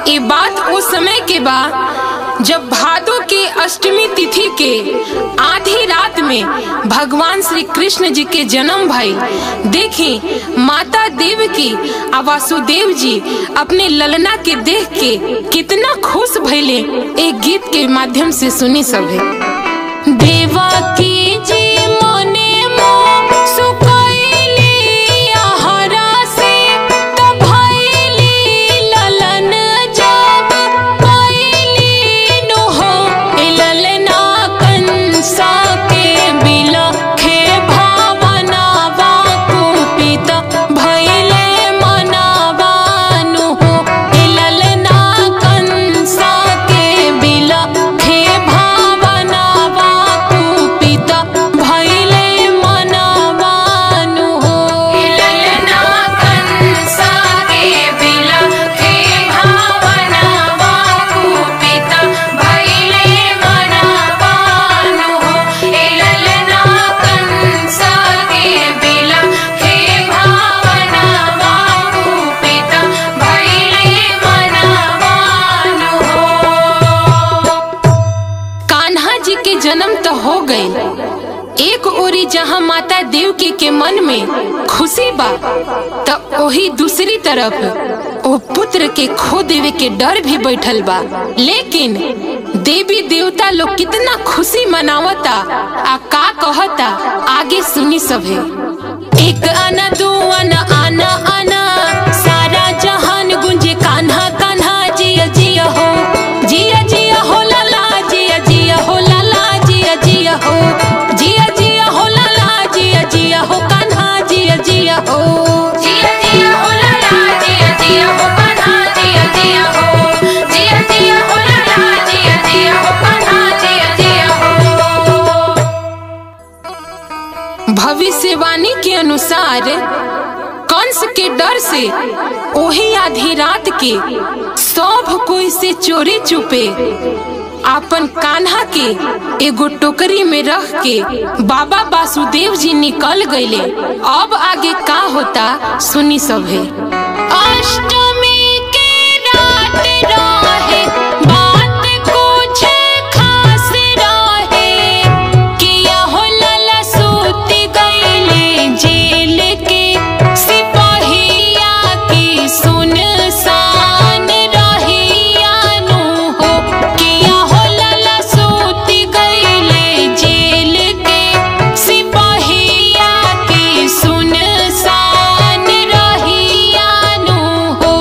ये बात उस समय के बा जब भादो के अष्टमी तिथि के आधी रात में भगवान श्री कृष्ण जी के जन्म भई देखी माता देव की आ वासुदेव जी अपने ललना के देख के कितना खुश भइले एक गीत के माध्यम से सुनी सभे देवा की जी मने मोह सुकैली आहरा से त भइली ललन जब कैली नु हो ए ललना कंसा के बिलखे भावनावा कुपित भइले मनावानु हो ए ललना कंसा के बिलखे भावनावा कुपित भइले मनावानु हो ए ललना कंसा के बिलखे भावनावा कुपित भइले मनावानु हो ए ललना कंसा के बिलखे भावनावा कुपित भइले मनावानु हो कान्हा जी के जन्म तो हो गए एक ओरी जहाँ माता देवकी के मन में खुशी बा तो वही दूसरी तरफ ओ पुत्र के खो देवे के डर भी बैठल बा लेकिन देवी देवता लोग कितना खुशी मनावता आ का कहता आगे सुनी सभे एक आना दो आना आना आना सारा जहान गुंजे कान्हा कान्हा जिया जिया हो जिया जिया हो लाला जिया जिया हो लाला जिया जिया हो जिया जिया हो लाला जिया जिया हो कान्हा जिया जिया हो जिया जिया हो लाला जिया जिया हो कान्हा जिया जिया हो जिया जिया हो लाला जिया जिया हो कान्हा जिया जिया हो भविष्यवाणी के अनुसार कंस के डर से ओही आधी रात के सब कोई से चोरी चुपे आपन कान्हा के एगो टोकरी में रख के बाबा वासुदेव जी निकल गईले अब आगे का होता सुनी सभे अष्टमी के रात रहे बात कुछ खास रहे किया हो लला सूत गईले जेल के सिपाहिया की सुनसान रहिया नु हो किया हो लला सूत गईले जेल के सिपाहिया की सुनसान रहिया नु हो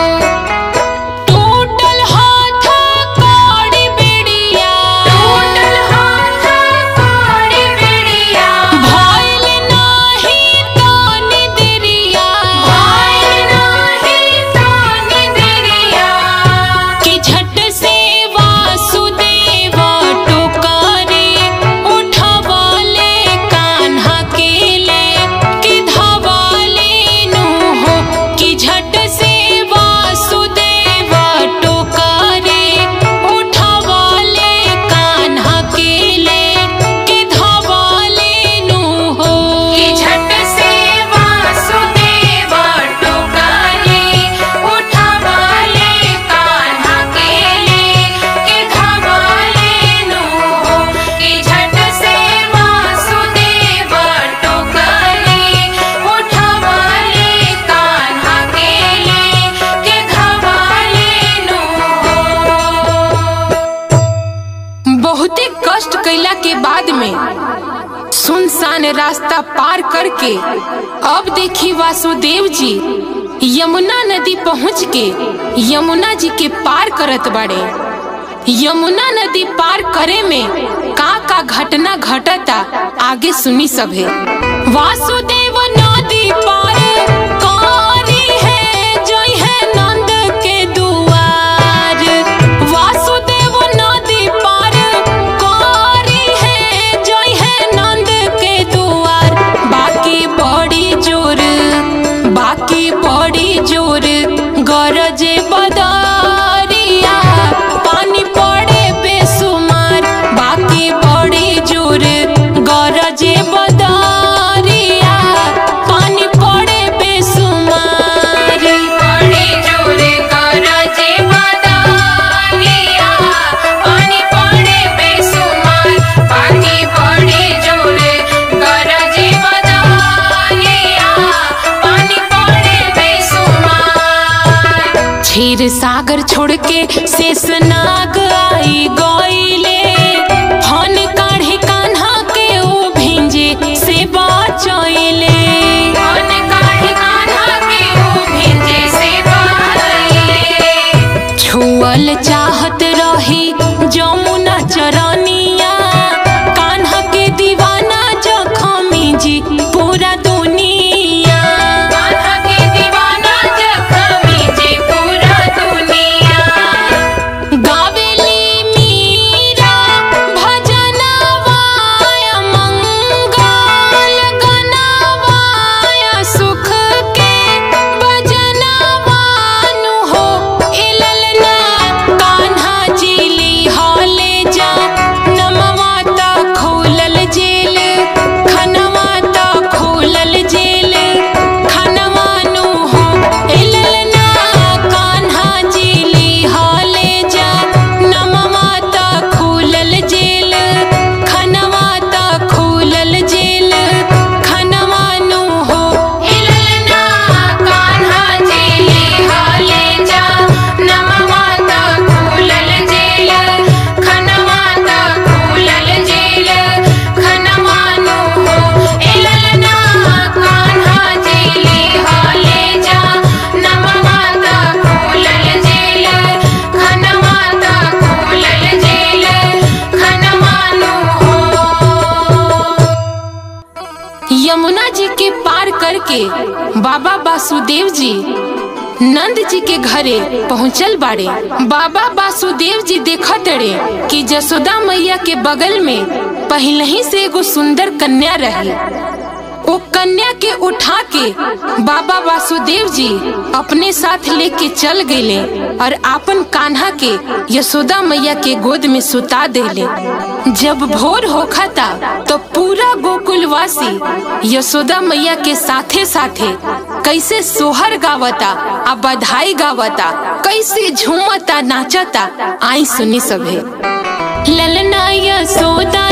टूटल हाथ कौड़ी बिड़िया टूटल हाथ कौड़ी बिड़िया भइल नाही तानी दिरिया भइल नाही तानी दिरिया कि झट से वासुदेव टोकरे उठवले कान्हा के ले कि धवले नु हो कि झट से वासुदेव टोकरे उठवले कान्हा के ले कि धवले नु हो कि झट से वासुदेव टोकरे उठवले कान्हा के ले कि धवले नु हो कि झट से वासुदेव टोकरे उठवले कान्हा के ले कि धवले नु हो बहुते कष्ट कैला के बाद में सुनसान रास्ता पार करके अब देखी वासुदेव जी यमुना नदी पहुँच के यमुना जी के पार करत बाड़े यमुना नदी पार करे में का का घटना घटता आगे सुनी सभे वासुदेव नदी पार कारी है जोई है नंद के दुआर वासुदेव नदी पार कारी है जोई है नंद के दुआर बाकी बड़ी जोर बाकी बड़ी जोर गरजे बदरिया पानी पड़े बेसुमार बाकी बड़ी जोर गरजे बदरिया के शेषनाग आई गईले फन काढ़े कान्हा के ओ भिंजे से बचैले फन काढ़े कान्हा के ओ भिंजे से बचैले छुअल चाहत रही जमुना चरनिया कान्हा के दीवाना जखमी जी पूरा दुनिया कान्हा के दीवाना जखमी जी पूरा दुनिया गावेली मीरा भजनवाय मंगल गनवाय सुख के भजनवानु हो इललना कान्हा जिली हले जा नमवा त खोलल जेल खनवा त खोलल जेल खनवानु हो इललना कान्हा जिली हले जा नमवा त खोलल जेल खनवा त खोलल जेल खनवानु हो इललना कान्हा जिली हले जा नमवा त खोलल जेल खनवा त खोलल जेल खनवानु हो इललना कान्हा जिली हले जा नमवा त खोलल जेल खनवा त खोलल जेल खनवानु हो यमुना जी के पार करके बाबा वासुदेव जी नंद जी के घरे पहुंचल बाड़े बाबा वासुदेव जी देखत रे कि जसोदा मैया के बगल में पहले ही से एगो सुंदर कन्या रही वो कन्या के उठा के बाबा वासुदेव जी अपने साथ लेके चल गए और आपन कान्हा के यशोदा मैया के गोद में सुता देले जब भोर होखा था तो पूरा गोकुलवासी यशोदा मैया के साथे साथे कैसे सोहर गावता आ बधाई गावता कैसे झूमता नाचता आई सुनी सभे ललना यशोदा